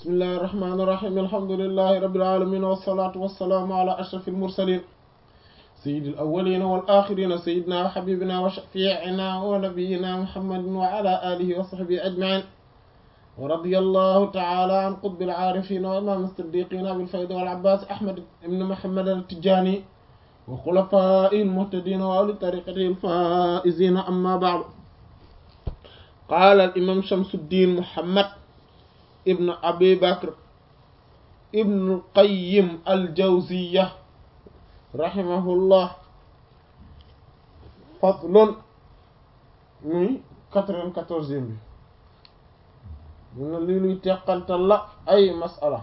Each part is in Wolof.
bismillahi irrahmani irrahim alhamdulilahi rabilalamin wasalaatu wasalaamu ala ashraf almursalin sayidi alawalina walaxirina sayidina wa xabibina wa shafiina wa nabiyina muhammadin wa ala alihi wa sahbihi ajmain wa radi allahu taala an qutbi alcaarifina wa imam siddiqina abilfayda walabbas ahmad ibn muhammad altijani wa xulafai almuhtadina wa ahli tariqati alfaizina amma baadu qaala alimam shamsuddin muhammad ibn abi bakr ibn qayyim aljawziya rahimahullah faslun muy quatre-vingt-quatorzième bi mun na lii luy teqantal la ay masala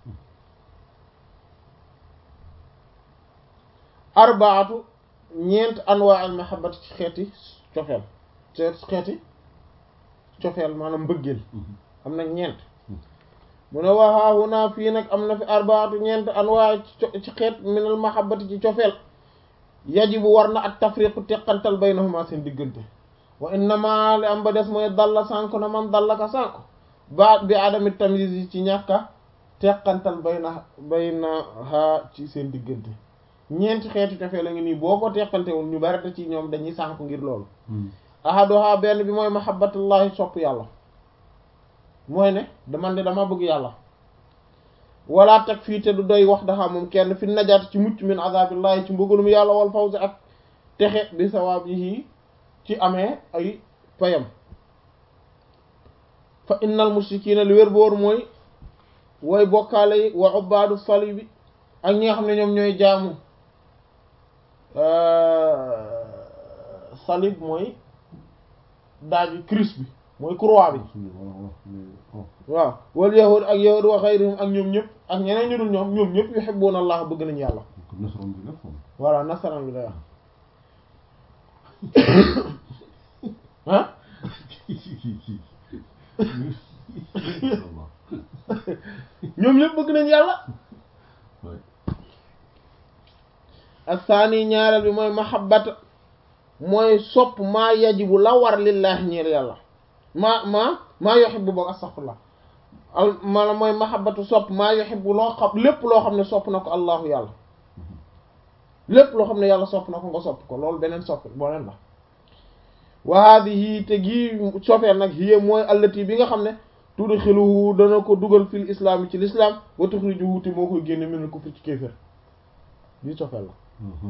arbaatu ñeent anwaa al mahabbati ci xeeti cofeel xeeti cofeel maanaam mbëggeel am na ñeent mu ne waxaahu naa fii nag am na fi arbaatu ñeent anwaa ci xeet minal mahabbati ci cofeel yajibu war na ak tafriqu teqantal baynahuma seen diggante wa innama li am ba des mooy dalla sànk na man dalla ka sànk ba bi adami tamyiz yi ci ñàkka teqantal bayna baynaha ci seen diggante ñeenti xeeti cofeel la ngi nii boo ko teqantewul ñu bari da ci ñoom dañuy sànk ngir loolu ahaduha benn bi mooy mahabbatullahi sopp yàlla mooy ne dama ne dama bëgg yàlla wala teg fii te du doy wax daxa moom kenn fi najaat ci mucc min azabillahi ci mbugalum yàlla wal fawzi ak texe bi sawabihi ci amee ay payam fa innal mushrikina li wér boor mooy wooy bokkaale yi wa ubbaadu salibi ak ñi nga xam ne ñoom ñooy jaamu salib mooy daaju Christ bi mooy croix bi waaw wal yahud ak yahud wa xayrihum ak ñoom ñëpp ak ñeneen ñu dul ñoom ñoom ñëpp yuhibbuna Allah bëgg nañu yàlla voilà nasaraan bi lay wax ah ñoom ñëpp bëgg nañu yàlla ak saani ñaareel bi mooy mahabbata mooy sopp maa yajibu la war lillahi ñeel yàlla maa maa maa yuhibbu boog astaghfirullah al maanaam mooy mahabbatu sopp maa yuhibbu loo xam lépp loo xam ne sopp na ko allahu yàlla lépp loo xam ne yàlla sopp na ko nga sopp ko loolu beneen sopp boneen la wa hadihi te gii sofeel nag hiya mooy allati bi nga xam ne tudxiluhu dana ko dugal fil islam yi ci l'islam wa tuxrijuhu te moo koy génne minal kufri ci kéefër lii sofeel la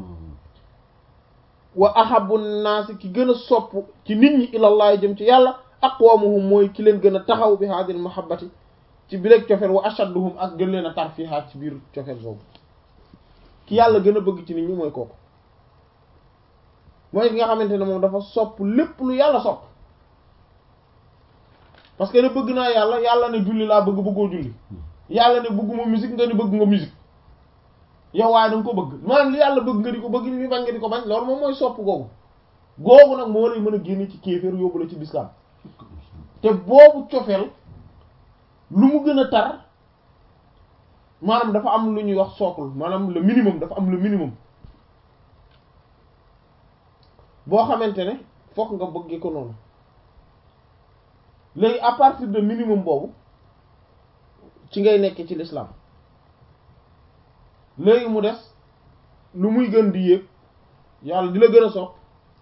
wa ahabu naasi ki gën a sopp ci nit ñi ilallaah jëm ci yàlla aqwamuhum mooy ki leen gën a taxaw bi hadil mahabbati ci bileeg cofeel wa ashadduhum ak gën leen a tar fiihaa ci biir cofeel boobu ki yàlla gën a bëgg ci nit ñi mooy kooku mooy ki nga xamante ne moom dafa sopp lépp lu yàlla sopp parce que ne bëgg naa yàlla yàlla ne julli laa bëgg bëggoo julli yàlla ne bëgguma musique nga ni bëgg nga musique yow waaye danga ko bëgg maanaam li yàlla bëgg nga di ko bëgg li muy bañ nga di ko bañ loolu moom mooy sopp googu googu nag moo lay mën a génne ci kéeféer yóbbu la ci lislaam te boobu cofeel lu mu gën a tar maanaam dafa am lu ñuy wax socle maanaam le minimum dafa am le minimum boo xamante ne fokk nga bëggee ko noonu léegi à partir de minimum boobu ci ngay nekk ci l'islam léegi mu des lu muy gën di yéeg yàlla di la gën a sopp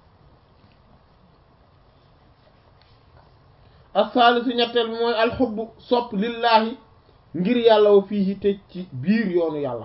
as-salisu ñetteel bi mooy alxubbu sopp lillaahi ngir yàlla wa fii te ci biir yoonu yàlla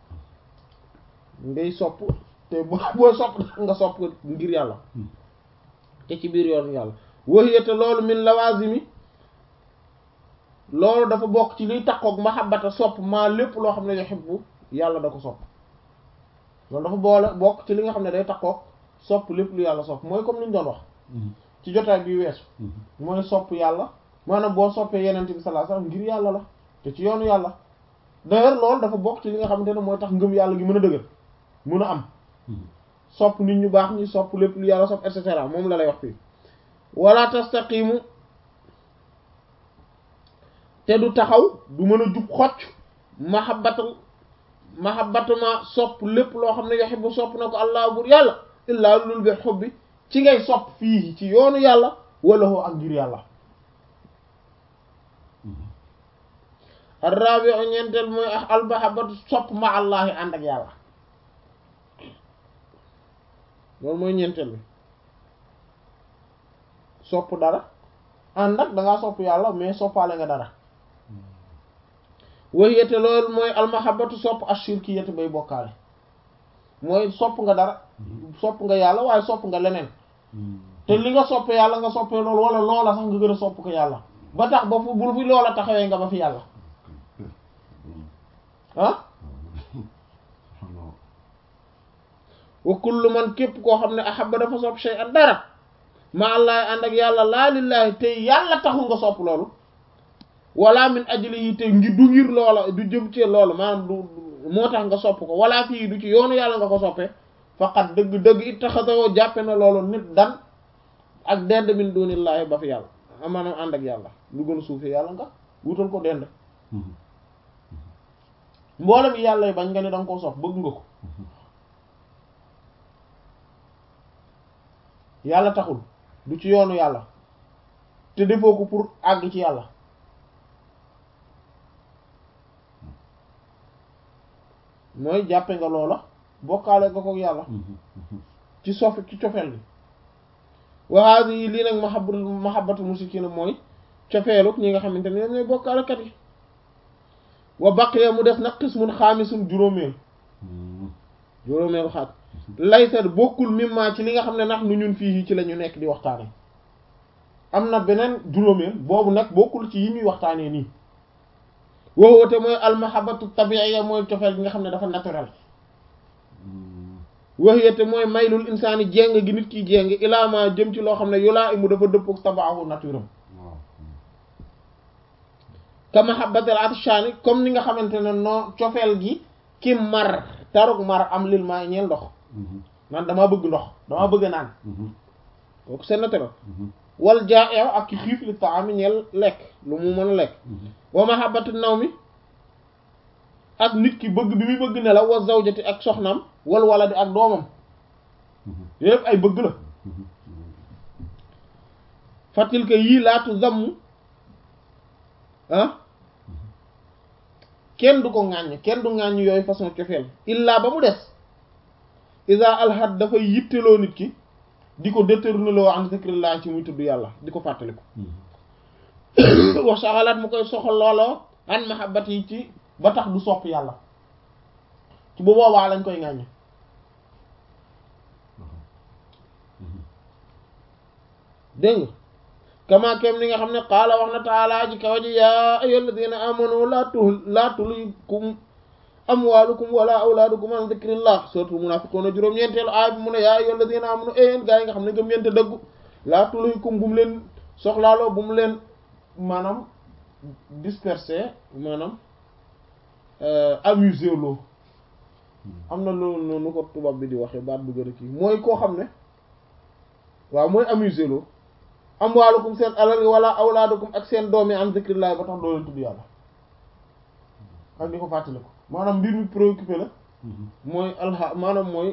ngay sopp te boo sopp nga sopp ngir yàlla te ci biir yoonu yàlla waxiya te loolu min lawazimi loolu dafa bokk ci liy takkook mahabbata sopp maa lépp loo xam ne yuhibbu yàlla da ko sopp loolu dafa boole bokk ci li nga xam ne day takkook sopp lépp lu yàlla sopp mooy comme ni ñu doon wax ci jotaay bi weesu mooy sopp yàlla maanaam boo soppee yenente bi sallallahu alayhi wasallam ngir yàlla la te ci yoonu yàlla d'ailleurs loolu dafa bokk ci li nga xamante ne mooy tax ngëm yàlla gi mën a dëgër mën a am sopp nit ñu baax ñi sopp lépp lu yàlla sopp et cetera moom la lay wax fii wala tastaqimu te du taxaw du mën a jub xocc mahabbatul mahabbatuma sopp lépp loo xam ne yuhibbu sopp na ko allah bur yàlla illaa lul bi xubbi ci ngay sopp fii ci yoonu yàlla wala hoo ak ngir yàlla arrabi'u ñeenteel mooy almahabbatu sopp ma allahi ànd ak yàlla loolu mooy ñeenteel bi sopp dara ànd ak dangaa sopp yàlla mais soppaale nga dara wahiyate loolu mooy almahabbatu sopp ashirkiyati bay bokkaale mooy sopp nga dara sopp nga yàlla waaye sopp nga leneen te li nga soppe yàlla nga soppee loolu wala loola sax nga gën a sopp ko yàlla ba tax ba fu bul fi loola taxawee nga ba fi yàlla ah wa kullu man képp koo xam ne ahabba dafa sopp shay'an dara ma allah ànd ak yàlla laa lillaahi te yàlla taxul nga sopp loolu wala min ajlihi te ngi du ngir loola du jëm ci loolu maanaam du moo tax nga sopp ko wala fii du ci yoonu yàlla nga ko soppee faqat dëgg-dëgg ittaxasawoo jàppe na loolu nit dan ak dend min dunillaahi ba fi yàlla maanaam ànd ak yàlla lu gën a suufee yàlla nga wutal ko dend mboolem yi yàlla yi bañ nga ne danga koo sopp bëgg nga ko yàlla taxul du ci yoonu yàlla te defoo ko pour àgg ci yàlla mooy jàppe nga loola bokkaale nga ko yàlla ci sof ci cofeel bi waxaasi yi lii nag mahabatu mahabatu musikina mooy cofeeluk ñi nga xamante ne ñoom ñooy bokkaalekat yi wa baqiya mu des nag qismun xaamisun juróomeel juróomeelu xaaj laysa bokkul mimma ci li nga xam ne nag nu ñun fii ci la ñu nekk di waxtaane am na beneen juróomeel boobu nag bokkul ci yi ñuy waxtaanee nii woowoote mooy almahabatu tabiiya mooy cofeel gi nga xam ne dafa naturel waxiyate mooy maylul insaani jéng gi nit ki jéng ilaama jëm ci loo xam ne yulaa imu dafa dëppog tabaahu naturam ka mahabbatul atshaani comme ni nga xamante ne noo cofeel gi ki mar tarug mar am lil maa ñeel ndox man damaa bëgg ndox damaa bëgg naan kooku c'est naturel wal jaa eew ak ki xiif li taami ñeel lekk lu mu mën a lekk wa mahabbatu naw mi ak nit ki bëgg bi muy bëgg ne la wa zawjati ak soxnaam wal waladi ak doomam yépp ay bëgg la fatil que yii laatu zamm ah kenn du ko ŋàññ kenn du ŋàññ yooyu façon cofeel illaa ba mu des isa alhad dafay yitteloo nit ki di ko détourné loo an zikrillah ci muy tudd yàlla di ko fàttali ko wax saxalaat mu koy soxal looloo an mahabbat yi ci ba tax du sopp yàlla ci bu boobaa lañ koy ŋàññ dégg nga kama kem ni nga xam ne qaala wax na taala ji kawa ji yaa ayyuhal ladina amanu laa tu laa tulhikum amwaalukum wala awlaadukum an dhikrillah suratul munafiqun juróom-ñeenteelu aay bi mu ne yaa ayyuhal ladina amanu yéen gaa yi nga xam ne gëm ngeen te dëggu laa tulhikum bu mu leen soxlaaloo bu mu leen maanaam disperser maanaam amuser loo am na loolu noonu ko tubaab bi di waxee baat bu gën a kii mooy koo xam ne waaw mooy amuser loo amwaalukum seen alal wala awlaadukum ak seen doom yi an zikrillah ba tax doo leen tudd yàlla ak di ko fàttali ko maanaam mbir mi préoccupé la mooy alha maanaam mooy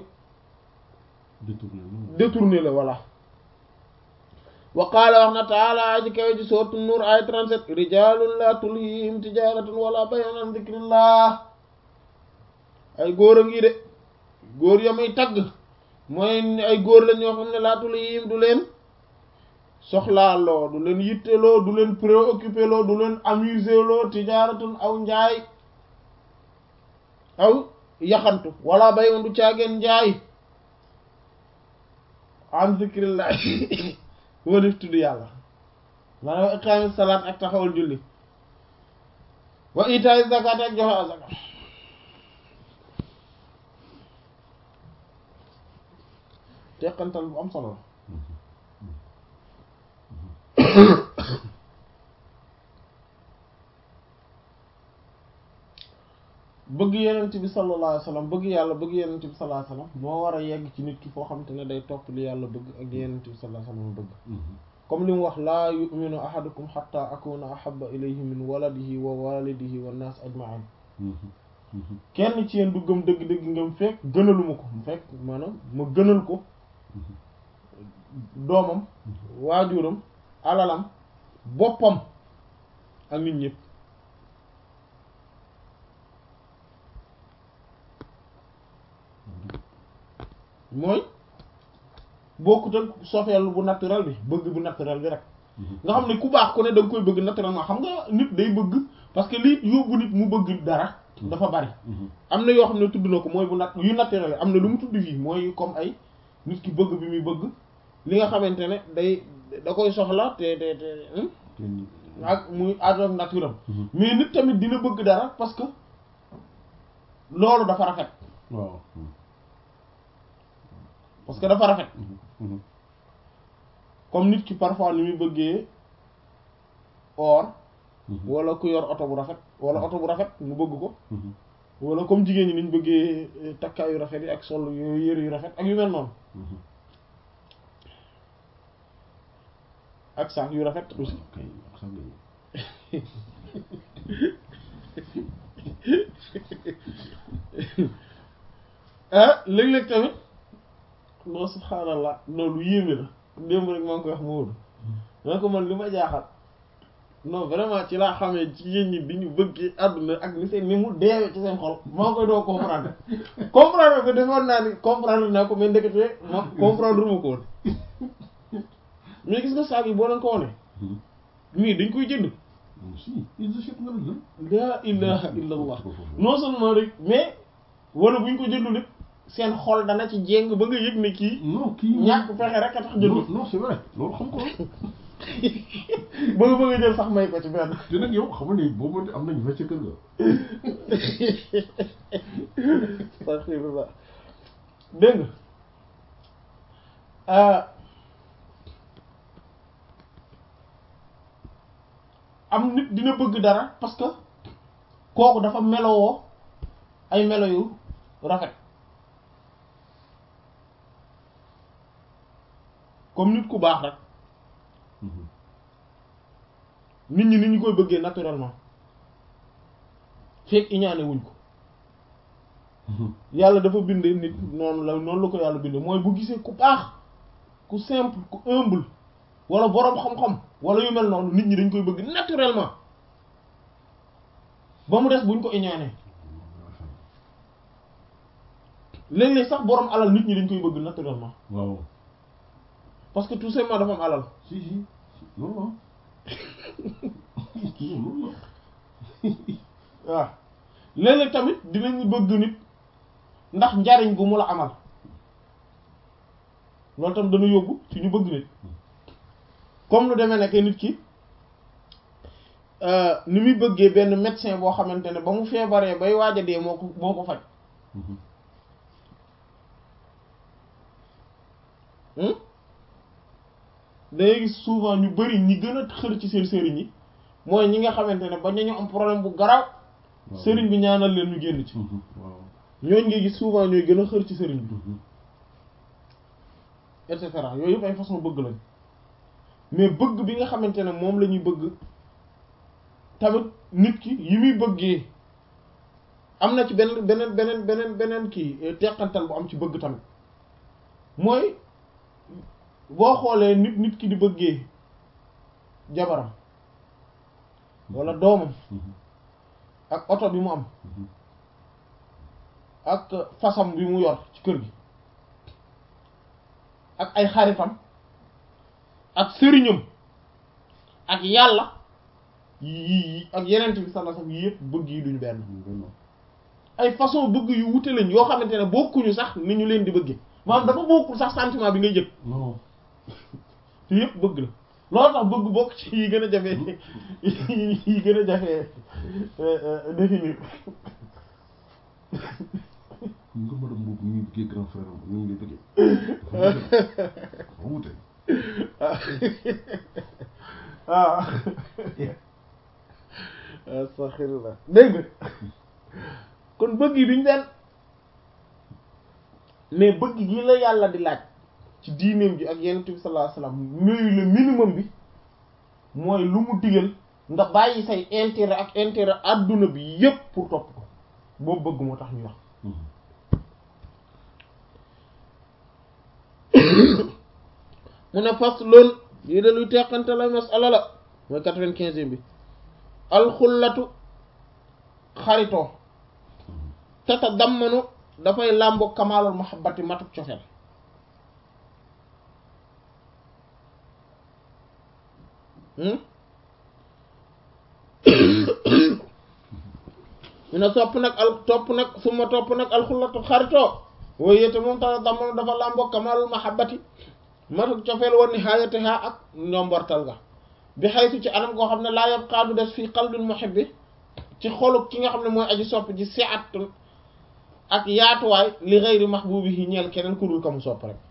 détourné la voilà wa qaala wax na taala aji kawe ji sourate Nuur ay 37 rijalun la tulhihim tijaratun wala bay'un an zikrillah ay góor a ngi de góor ya may tagg mooy ay góor la ñoo xam ne laa tulhihim du leen soxlaaloo du leen yitteloo du leen préoccupé loo du leen amusé loo tijaaratun aw njaay aw yaxantu wala bay'un du caageen njaay an zikrillah walif tudd yàlla maanaam iqaami salaat ak taxawal julli wa itaay zakat ak joxe azaka teqantal bu am solo la bëgg yenent bi sallallahu alayhi wa sallam bëgg yàlla bëgg yenent bi sallallahu alayhi wa sallam moo war a yegg ci nit ki foo xamante ne day topp li yàlla bëgg ak li yenent bi sallallahu alayhi wa sallam bëgg comme li mu wax laa yu'minu ahadukum hatta akuna ahabba ilayhi min waladihi wa walidihi wa nas ajma'in kenn ci yéen du gëm dëgg-dëgg ngëm fekk gënaluma ko mu fekk maanaam ma gënal ko doomam waajuram alalam boppam ak nit ñëpp mooy bokkut ak sofeel bu naturel bi bëgg bu naturel bi rek nga xam ne ku baax ku ne da nga koy bëgg naturellement xam nga nit day bëgg parce que lii yóbbu nit mu bëgg dara dafa bari am na yoo xam ne tudd na ko mooy bu nat yu naturel am na lu mu tudd fii mooy comme ay nit ki bëgg bi muy bëgg li nga xamante ne day da koy soxla te te te ak muy àdduna naturel mais nit tamit dina bëgg dara parce que loolu dafa rafet waaw parce que dafa rafet comme nit ki parfois ni muy bëggee or wala ku yor oto bu rafet wala oto bu rafet mu bëgg ko wala comme jigéen ñi niñ bëggee takkaay yu rafet yi ak sol yu yëre yu rafet ak yu mel noonu ak sax yu rafet aussi kay ak sax ah léeg-léeg tamit non subhaanallah loolu yéeme la démb rek maa ngi koy wax Maodo maa ko man li ma jaaxal non vraiment ci laa xamee jigéen ñi bi ñu bëggee àdduna ak ni seen ni mu deewee ci seen xol maa ngi koy doo comprendre comprendre ko defoon naa ni comprendre naa ko mais ndekete ma comprendre ma ko woon mais gis nga saag yi boo leen ko wone mii dañ koy jënd si ils achètent nga la laa ilaha illa allah non seulement rek mais wala buñ ko jëndul it seen xol dana ci jéng ba nga yëg ne kii non kii ñàkk fexe rek a tax jëndul non non c'est vrai loolu xam ko ba nga bëgg a jël sax may ko ci benn te nag yow xam nga ni boobu am nañ fa ca kër ga astaghfirullah dégg nga am nit dina bëgg dara parce que kooku dafa melowoo ay melo yu rafet comme nit ku baax rek nit ñi ni ñu koy bëggee naturellement fekk iñaane wuñ ko yàlla dafa bindee nit noonu la noonu la ko yàlla bindee mooy bu gisee ku baax ku simple ku humble wala boroom xam-xam wala yu mel noonu nit ñi dañ koy bëgg naturellement ba mu des buñ ko iñaanee léeg-léeg sax boroom alal nit ñi dañ koy bëgg naturellement waaw parce que tout simplement dafa am alal si si loolu la loolu la waaw léeg-léeg tamit dinañu bëgg nit ndax njariñ gu mu la amal loolu tam dana yóbbu ci ñu bëgg nit comme lu demee nekk nit ki ni muy bëggee benn médecin boo xamante ne ba mu feebaree bay waaj a dee moo ko moo ko faj dangay gis souvent ñu bari ñi gën a xër ci seen sëriñ yi mooy ñi nga xamante ne ba ñu am problème bu garaaw sëriñ bi ñaanal leen ñu génn ci waaw ñooñ ngay gis souvent ñooy gën a xër ci sëriñ bi et cetera yooyu yëpp ay façon bëgg lañ mais bëgg bi nga xamante ne moom la ñuy bëgg tamit nit ki yi muy bëggee am na ci beneen beneen beneen beneen beneen kii teqantal bu am ci bëgg tamit mooy boo xoolee nit nit ki di bëggee jabaram walla doomam ak oto bi mu am ak fasam bi mu yor ci kër gi ak ay xaritam ak sëriñam ak yàlla yi ak yeneen bi sallallahu alayhi wasallam yëpp bëgg yi duñu benn ay façon bëgg yu wute lañ yoo xamante ne bokkuñu sax ni ñu leen di bëggee maanaam dafa bokkul sax sentiment bi ngay jëg non te yëpp bëgg la loolu tax bëgg bokk ci yi gën a jafe yi gën a jafe définir nga madame boobu ñu ngi bëggee grand frère am ñu ngi lay bëggee dafa wute waaw astaghfirullah dégg nga kon bëgg yi duñ benn mais bëgg gi la yàlla di laaj ci diineem ji ak yonent bi sallallahu alayhi wasallam mooy le minimum bi mooy lu mu digal nga bàyyi say intérêt ak intérêt adduna bi yépp pour topp ko boobu bëgg moo tax ñu wax mu ne fas loolu lii de luy teqante la masala la mooy quatre-vingt-quinze bi alxullatu xaritoo tata dammanu dafay làmbo kamaalul mahabbati matuk cofeel ñu ne topp nag al topp nag suma topp nag alxullatu xaritoo wooyu yéete moom tax damono dafa làmboo kamalul mahabbati matuk cofeel woon ni xaayate xaa ak njombortal ga bi xaytu ci anam koo xam ne laa yab xaadu des fii qalbil muhibbi ci xolu ki nga xam ne mooy aji sopp ji si at ak yaatuwaay li xëyri mahbubi yi ñeel keneen ku dul ka mu sopp rek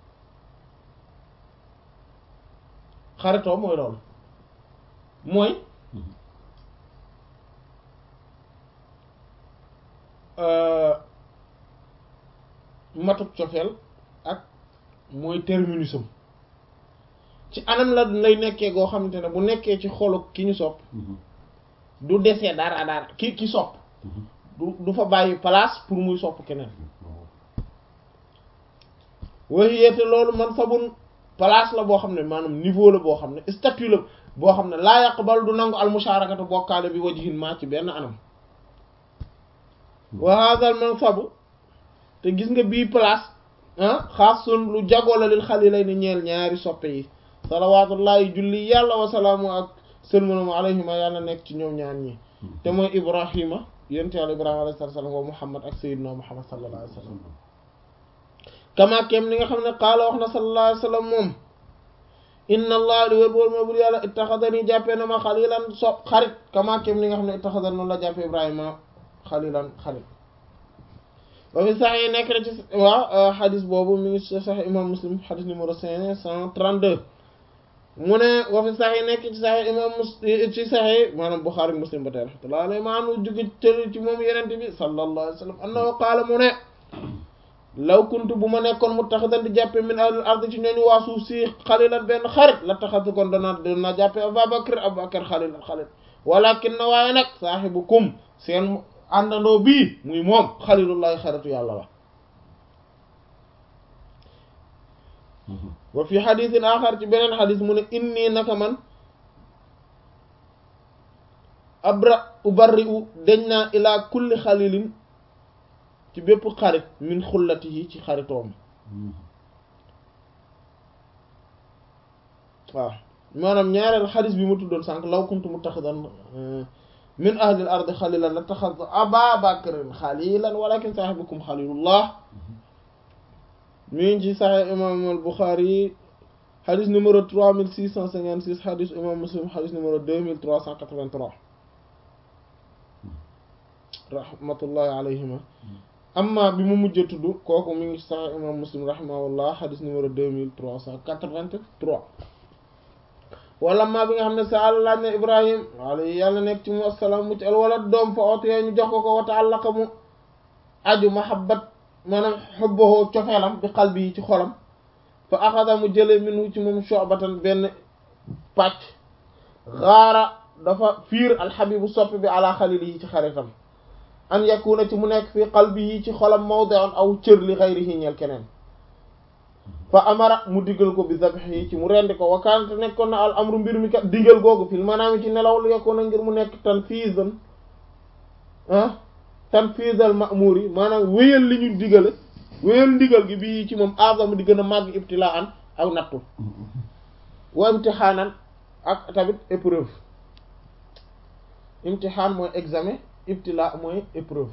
xaritoo mooy loolu mooy matuk cofeel ak mooy terminusam ci anam la lay nekkee goo xamante ne bu nekkee ci xolu ki ñu sopp du desee dara dara ki ki sopp du du fa bàyyi place pour muy sopp keneen waxiyete loolu man sabun place la boo xam ne maanaam niveau la boo xam ne statut la boo xam ne laa yaqbal du nangu al musharakatu bokkaale bi wajhin ma ci benn anam wa hadal man sabu te gis nga bii place ah xaasun lu jagoo la lil xalilay ni ñeel ñaari soppe yi salawatullahi julli yàlla wasalaamu ak sëlmanam alayhima yàlla nekk ci ñoom ñaar ñi te mooy ibrahima yonent yàlla ibrahima alayhi salaam wa muhammad ak sayyidina muhammad sallallahu alayhi wa sallam kama kem ni nga xam ne qaala wax na sallallahu alayhi wa sallam moom inna allah li wér bool moo bur yàlla ittaxadani jàppee na ma xalilan so xarit kama kem ni nga xam ne ittaxadani noonu la jàppee ibrahima xalilan xarit ba fi sax yi nekk na ci waaw xadis boobu mi ngi sax imam muslim xadis numéro cinq cent trente-deux mu ne wa fi sax yi nekk ci sax imam muslim ci sax yi maanaam buxaari muslim ba tey rahmatullah alayhi maanaam jóge tël ci moom yenente bi sallallahu alayhi wa sallam annahu qaala mu ne law kuntu bu ma nekkoon mu taxidan di jàppe min ahlil ard ci ñooñu waa suuf si xalilan benn xarit la taxatu kon dana dana jàppe abubakar abubakar xalilan xalit walakin na waaye nag saahibukum seen àndandoo bii muy moom xalilullahi xaritu yàlla la wa fi xadisin axar ci beneen xadis mu ne inni naka man abra ubarri u deñ naa ilaa kulli xalilin ci bépp xarit min xullatihi ci xaritoom waaw maanaam ñaareel xadis bi ma tuddoon sànq law kuntu muttaxidan min ahlil ardi xalilan la taxadtu aba bakrin xalilan walakin saaxibukum xalilullah mi ngi ci saxee imam al buxaari xadis numéro trois mille six cent cinquante six xadis imam muslim xadis numéro deux mille trois cent quatre-vingt-trois rahmatullahi alayhima amma bi mu mujj tudd kooku mi ngi ci saxee imam muslim rahimahullah xadis numéro deux mille trois cent quatre-vingt-trois wala maa bi nga xam ne sa laaj na ibrahim alayhi yàlla nekk ci mu assalaam mucc al wala doom fa ootee ñu jox ko ko wa ta'allaqa mu aju mahabbat maanaam xubbahu cofeelam bi qalbi yi ci xolam fa axada mu jële minu ci moom shu'batan benn pàcc xaara dafa fiir alxabibu soppi bi ala xalili yi ci xaritam an yakuna ci mu nekk fii qalbi yi ci xolam mawdi'un aw cër li xayrihi ñeel keneen fa amara mu diggal ko bi zabh yi ci mu rendi ko wakaante nekkoon na al amru mbir mi kat diggal googu fil maanaam ci nelaw lu yekkoon na ngir mu nekk tanfiizan ah tanfiizal ma'muur yi maanaam wéyal li ñu digale wéyal ndigal gi bii ci moom azam di gën a màgg ibtilaan ak nattu wa imtihaanan ak tamit épreuve imtihaan mooy examen ibtila mooy épreuve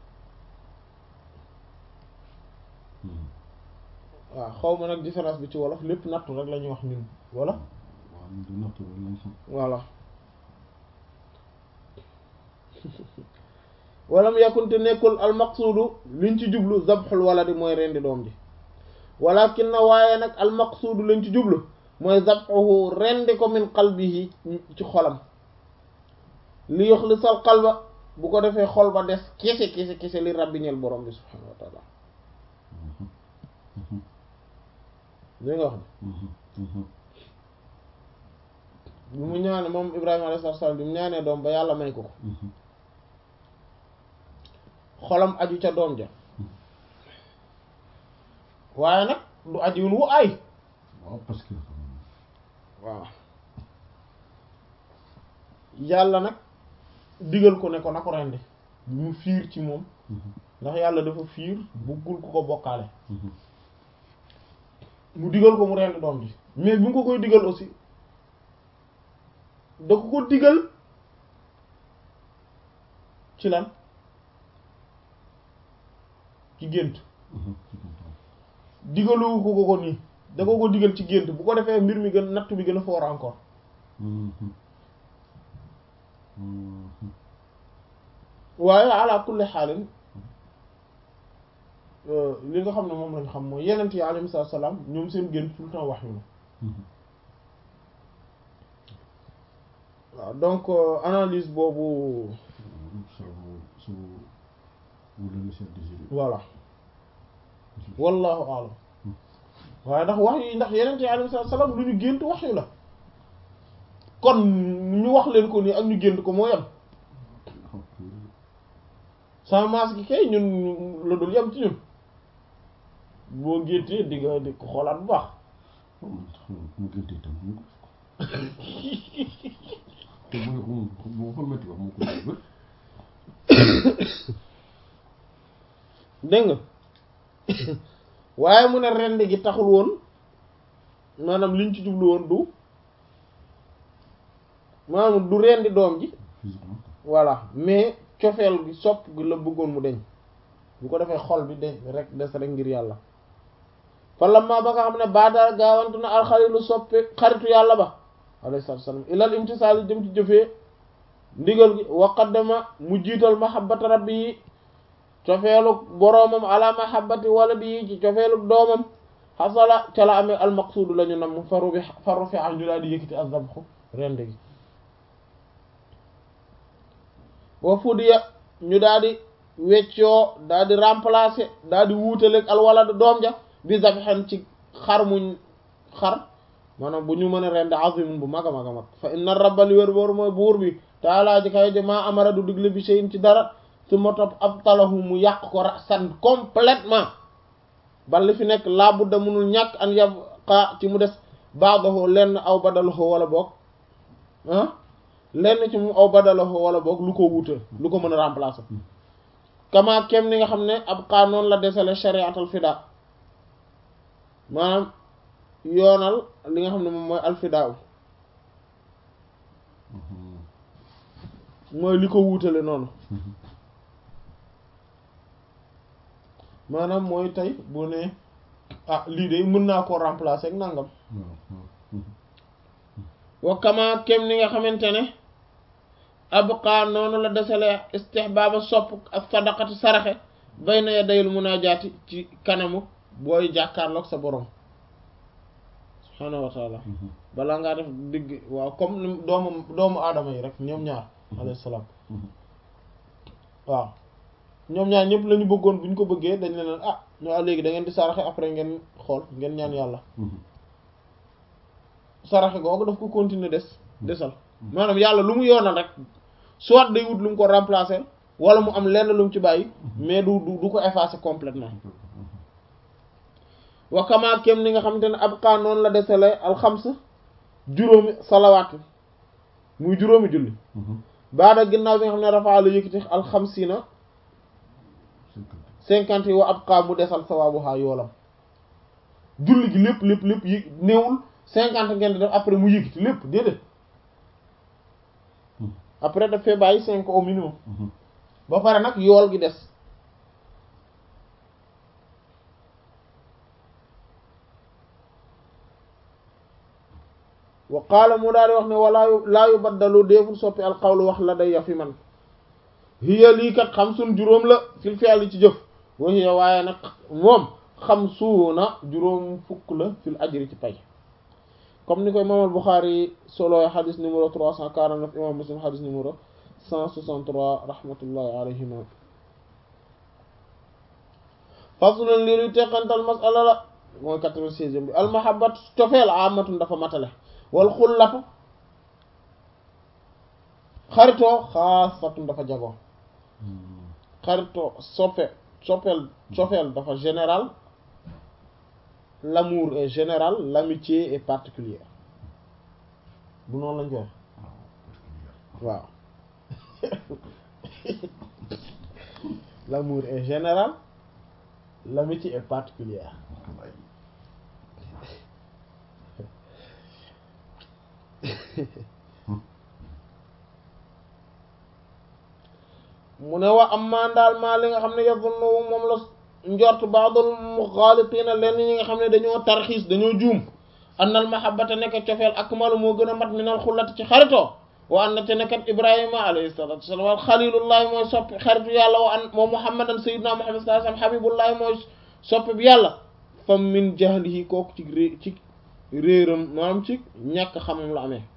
waaw xaw ma nag différence bi ci wolof lépp nattu rek la ñuy wax ñun wala waaw ñu di nattu rek lañ xam voilà walam yakunte nekkul almaqsuudu liñ ci jublu zabxul waladi mooy rendi doom ji walakin na waaye nag almaqsuudu liñ ci jublu mooy zabxuhu rendi ko min qalbihi ci xolam li yuxlisal qalba bu ko defee xol ba des kese kese kese li rabbi ñeel borom bi subhanahu wa taala li nga wax ne bi mu ñaane moom Ibrahima alayhi salaam bi mu ñaanee doom ba yàlla may ko ko xolam aju ca doom ja waaye nag du ajiwun wu ay waaw parce que waaw yàlla nag digal ko ne ko na ko rendi bi mu fiir ci moom ndax yàlla dafa fiir buggul ku ko bokkaale mu digal ko mu rendi doom ji mais bi mu ko koy digal aussi da ko ko digal ci lan ci gént digalu ko ko ko nii da ko ko digal ci gént bu ko defee mbir mi gën natt bi gën a foor encore waaye ala kulli xaalin li nga xam ne moom lañ xam mooy yenent yi alayhi salaam ñoom seen gént tout le temps wax yu la waaw donc analyse boobu voilà wallahu alam waaye ndax wax yi ndax yenent yi alayhi salaam lu ñu gént wax yu la kon ñu wax leen ko nii ak ñu gént ko moo yem sans masse gi kay ñun la dul yem ci ñun boo géntee di nga di ko xoolaat bu baax mu géntee tam mu ko te bu nga ko bu ko metti wax mu ko def dégg nga waaye mu ne rend gi taxul woon maanaam liñ ci jublu woon du maanaam du rendi doom ji voilà mais cofeel gi sopp gi la bëggoon mu deñ bu ko defee xol bi deñ rek des rek ngir yàlla falamma ba nga xam ne baadaal gaawantu na alxalilu soppe xaritu yàlla ba alayhi salaatu wasallam ilal imtisaal jëm ci jëfee ndigal gi wa qaddama mu jiital mahabbata rabbi yi cofeelu boroomam ala mahabbati waladi yi ci cofeelu doomam xasala ca la amee almaqsuudu la ñu nam faru bi faru fi am ñu daal di yëkkati azabxu rend gi wa fudiya ñu daal di weccoo daal di remplacer daal di wuutaleeg alwalad doom ja bi zabxen ci xar muñ xar maanaam bu ñu mën a rend azimun bu mag a mag a mag fa inna rabba li wér boor mooy buur bi taalaa ji kay ji maa amara du digle bi shay'in ci dara su ma topp ab talahu mu yàq ko rasan complètement ba li fi nekk laa budda munul ñàkk an yabqa ci mu des baadahu lenn aw badalahu wala boog ah lenn ci mu aw badalahu wala boog lu ko wuute lu ko mën a remplacer kama kem ni nga xam ne ab xaa noonu la desale shariatal fida maanaam yoonal li nga xam ne moom mooy alfidaaw mooy li ko wuutale noonu maanaam mooy tey bu ne ah lii de mën naa koo remplacer ak nangam wa kama kem ni nga xamante ne abqa noonu la desale istihbaaba sopp ak sadaqati saraxe bayna yadayil munaajaati ci kanamu booy jàkkaarloog sa borom subhaanahu wa taala balaa ngaa def digg waaw comme ni doomu doomu aadama yi rek ñoom ñaar alayhi salaam waaw ñoom ñaar ñëpp la ñu bëggoon bu ñu ko bëggee dañ leen ah ñoo léegi da ngeen di saraxe après ngeen xool ngeen ñaan yàlla saraxe googu daf ko continuer des desal maanaam yàlla lu mu yoonal rek soit day wut lu mu ko remplacer wala mu am lenn lu mu ci bàyyi mais du du ko effacer complètement wa kama kem ni nga xamante ne ab kaa noonu la desale alxams juróomi salawaat muy juróomi julli baada ginnaaw bi nga xam ne rafaa la yëkkati alxamsina cinquante yi wa ab kaa mu desal sawaabuhaa yoolam julli gi lépp lépp lépp yi néewul cinquante ngeen di def après mu yëkkati lépp déedéet après daf fee bàyyi cinq au minimum ba pare nag yool gi des wa qaala mu daal di wax ne walaa yu laa yu baddalu déeful soppi alqawlu wax la day ya fi man hiya lii kat xam sun juróom la fil fi'li ci jëf wa hiya waaye nag moom xam suuna juróom fukk la fil ajri ci pay comme ni koy imaam al Buxaari solo xadis numéro 349 imaam Muslim xadis numéro 163 rahmatullahi alayhima faslun lii luy teqantal masala la mooy 96 bi almahabat cofeel amatun dafa matale wal xullatu xaritoo xaasatun dafa jagoo xaritoo soppe soppeel cofeel dafa général l'amour est général l'amitié est particulière du noonu lañ koy waaw l'amour est général l'amitié est particulière mu ne wa am maa daal maa li nga xam ne yazunnu moom la njort baadul muxaalitina lenn ñi nga xam ne dañoo tarxiis dañoo juum annal mahabbata nekk cofeel akmalu moo gën a mat minal xullati ci xaritoo wa an na te nekkat ibrahima alayhi salatu wasalam wal xalilullahi mooy soppi xaritu yàlla wa an moom muhammadan sayyidina muhammad sallallahu alayhi wasallam habibullahi mooy soppi bi yàlla fam min jahlihi kooku ci ré ci réeram maanaam ci ñàkk xamam la amee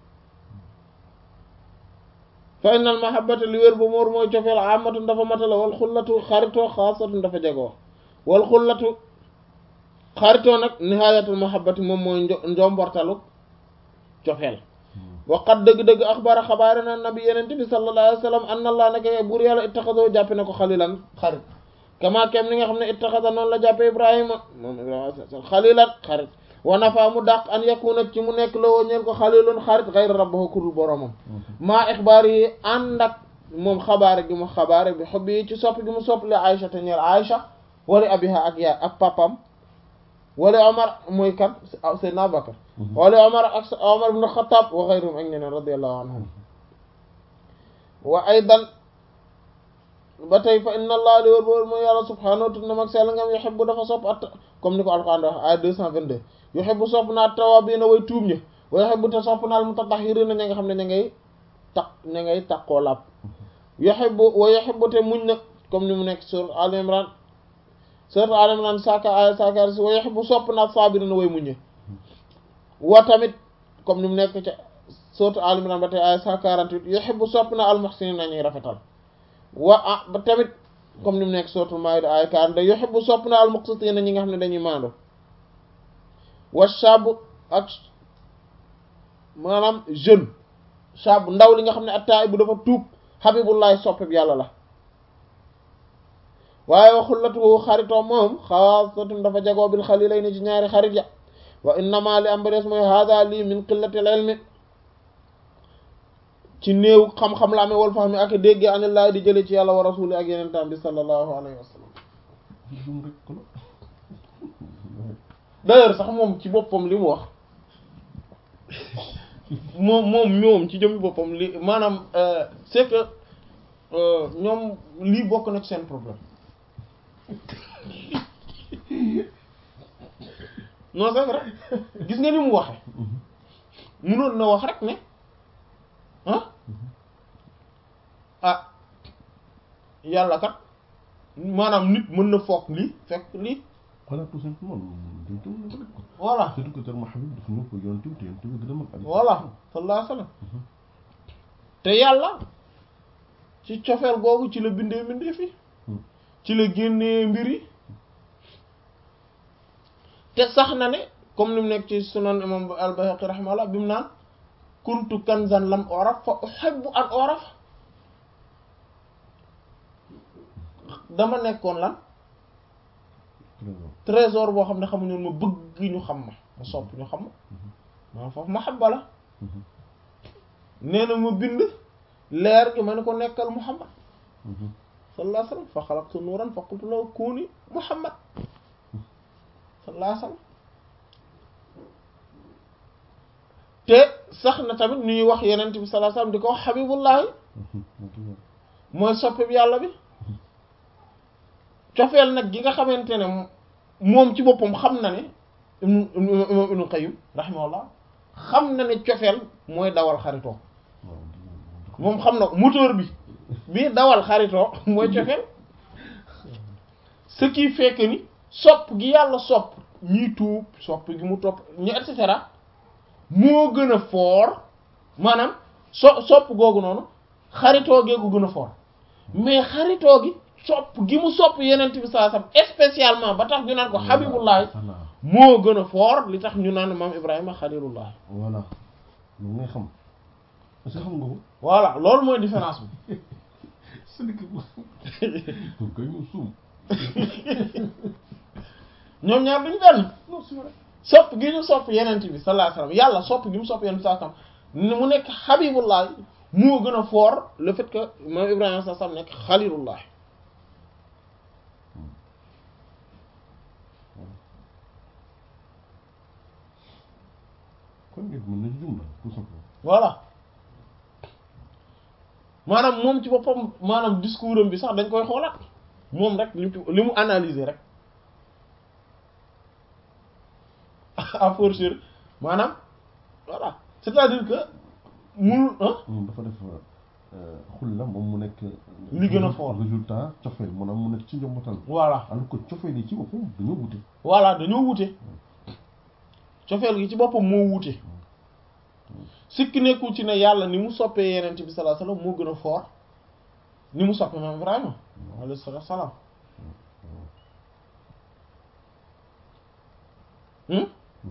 fa innal mahabbata li wér ba moor mooy cofeel amatun dafa matala wal xullatu xaritoo xaasatun dafa jagoo wal xullatu xaritoo nag nihayatul mahabbati moom mooy njombortalu cofeel waqat dëgg-dëgg axbara xabaare na nabi yenente bi sallallahu alayhi wa sallam anna allah naka buur yàlla ittaxadoo jàppe na ko xalilan xarit kama kem ni nga xam ne ittaxada noonu la jàppe ibrahima moom ibrahima xalilan xarit wa nafa mu dàq an yakuna ci mu nekk la woo ñeen ko xalilun xarit xayra rabbahu kurul boromam maa ixbaar yi ànd ak moom xabaare gi mu xabaare bi xob yi ci sopp gi mu sopp li Aïcha te ñeel Aïcha wala abiha ak yaay ak papam wala Omar mooy kan Seydina Abubakar wala Omar ak Omar ibn Khattab wa xayrihim ak ñeneen radiyallahu anhum wa aydan ba tey fa inna allah li wër ba wër mooy yàlla subhanahu wa ta'ala mag sell ngam yuhibbu dafa sopp at comme ni ko Alxuraan wax ay 222 yuhibbu sopp naa tawaabiina way tuub ñi wa yuhibbu te sopp naa mutatahhiriina ña nga xam ne ña ngay taq ña ngay taqoo laab yuhibbu wa yuhibbu te muñ na comme ni mu nekk sur Al Imran sur Al Imran saaka ay saaka wa yuhibbu sopp naa saabiriina way muñ wa tamit comme ni mu nekk ca sur Al Imran ba tey ay 148 yuhibbu sopp naa al muhsiniina ñuy rafetal wa ah ba tamit comme ni mu nekk sur Maa'ida ay 42 yuhibbu sopp naa al muqsitiina ñi nga xam ne dañuy maandu wa shab ak maanaam jeune shab ndaw li nga xam ne attaay bu dafa tuub habibullahi soppeb yàlla la waaye wa xullatuhu xaritoo moom xaasatun dafa jagoo bil xalilayni ci ñaari xarit ya wa innama li am ba des mooy hada lii min qillatil ilmi ci néew xam-xam la amee wal fahmi ak dégg anillahi di jële ci yàlla wa rasuli ak yeneen tam bi sallallahu alayhi wa sallam d'ailleurs sax moom ci boppam li mu wax moom moom ñoom ci jëmmi boppam li maanaam c'est que ñoom lii bokk na ci seen problème non c'est vrai gis nga ni mu waxe munoon na wax rek ne ah ah yàlla kat maanaam nit mën na foog lii fekk lii voilà tout simplement voilà surtout que terme Habib dafa ñëw ko yonent bi te yonent bi gën a mag voilà sallallahu alayhi wa sallam te yàlla ci cofeel googu ci la bindee bindee fi ci la génnee mbir yi te sax na ne comme ni mu nekk ci sunan imam al-Bayhaqi rahimahullah bi mu naan kuntu kanzan lam oraf fa uhibbu an oraf dama nekkoon lan trésor boo xam ne xamuñu ma bëgg ñu xam ma ma sopp ñu xam ma maa foofu mahabba la nee na ma bind leer gi ma ne ko nekkal muhammad sallallahu alayhi wa sallam fa xalaqtu nuuran fa qultu lahu kuuni muhammad sallallahu alayhi wa sallam te sax na tamit ñuy wax yenent bi sallallahu alayhi wa sallam di ko wax habibullahi mooy soppe bi yàlla bi cofeel nag gi nga xamante ne moom ci boppam xam na ne imam ibnu qayyim rahimahullah xam na ne cofeel mooy dawal xaritoo moom xam na moteur bi bii dawal xaritoo mooy cofeel ce qui fait que ni sopp gi yàlla sopp ñiy tuub sopp gi mu topp ñu et cetera moo gën a fort maanaam so sopp googu noonu xaritoo geegu gën a fort mais xaritoo gi sopp gi mu sopp yenent bi saa sam spécialement ba tax ñu naan ko habibullahi moo gën a fort li tax ñu naan maam ibrahima xalilullahi voilà loolu ngay xam est-ce que xam nga ko voilà loolu mooy différence bi c'est-à-dire que koy ñu suum ñoom ñaar duñu benn sopp gi ñu sopp yenent bi sallallahu alayhi wasallam yàlla sopp gi mu sopp yenent bi sallallahu alayhi wasallam mu nekk habibullahi moo gën a fort le fait que maam ibrahima saa sam nekk xalilullahi kon nit mën na ci jumla tout simplement voilà maanaam moom ci boppam maanaam discours am bi sax dañ koy xoolaat moom rek li mu li mu analyser rek à fortiori maanaam voilà c'est-à-dire que munul ah moom dafa def xul la moom mu nekk Li gën a fort. résultat cofeel maanaam mu nekk ci njombatal voilà alors que cofeel yi ci boppam dañoo wute voilà dañoo wute cofeel gi ci boppam moo wute sikki nekkul ci ne yàlla ni mu soppee yenent bi sallallahu alayhi wasallam moo gën a fort ni mu soppee maam Ibrahima alayhi salaatu salaam hmm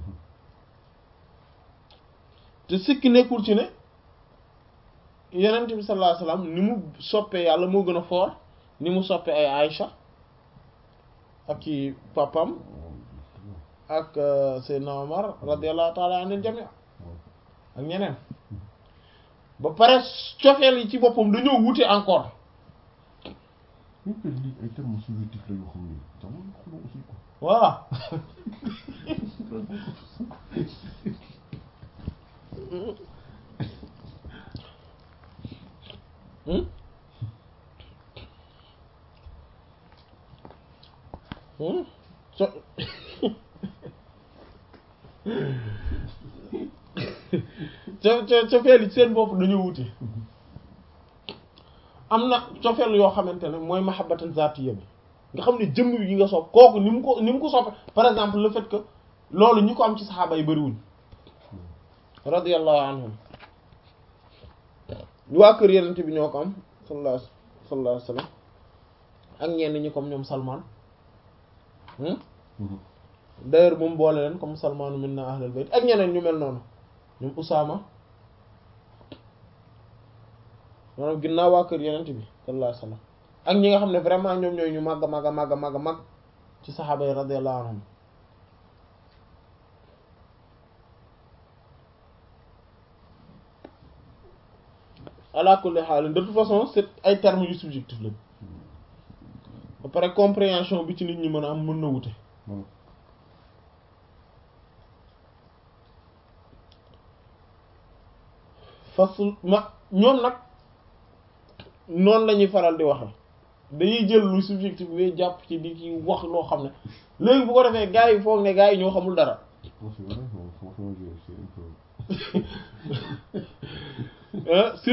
te sikki nekkul ci ne yenent bi sallallahu alayhi wasallam ni mu soppee yàlla moo gën a fort ni mu soppee ay Aïcha ak ki papam ak Seydina Omar radiyallahu ta'ala anil jami' ak ñeneen ba pare cofeel yi ci boppam dañoo wute encore ñu koy lii ay termes subjectifs la yoo xam ne jamono xuloo aussi quoi voilà Hmm? Hmm? so co co cofeel yi seen bopp dañoo wute am na cofeel yoo xamante ne mooy mahabbatan zatiyya bi nga xam ne jëmm bi gi nga sopp kooku ni mu ko ni mu ko soppe par exemple le fait que loolu ñi ko am ci saxaaba yi bariwuñ radiyallahu anhum waa kër yenente bi ñoo ko am sallallahu sallallahu alayhi wasallam ak ñenn ñi comme ñoom Salman hmm d'ailleurs moom boole leen comme Salmanu minna ahlul bayt ak ñeneen ñu mel noonu ñoom Usaama maanaam ginnaaw waa kër yenente bi sallallahu alayhi wasallam ak ñi nga xam ne vraiment ñoom ñooy ñu màgg màgg màgg màgg màgg ci saxaaba yi radiyallahu anhum ala kulli haal de toute façon c'est ay termes yu subjectif lañ ba pare compréhension bi ci nit ñi mën a am mën na wute voilà fasul ma ñoom nag noonu la ñuy faral di waxe dañuy jël lu subjectif bi jàpp ci di ci wax loo xam ne léegi bu ko defee gars yi foog ne gars yi ñoo xamul dara non c'est vrai moom franchement j'ai c'est un peu ah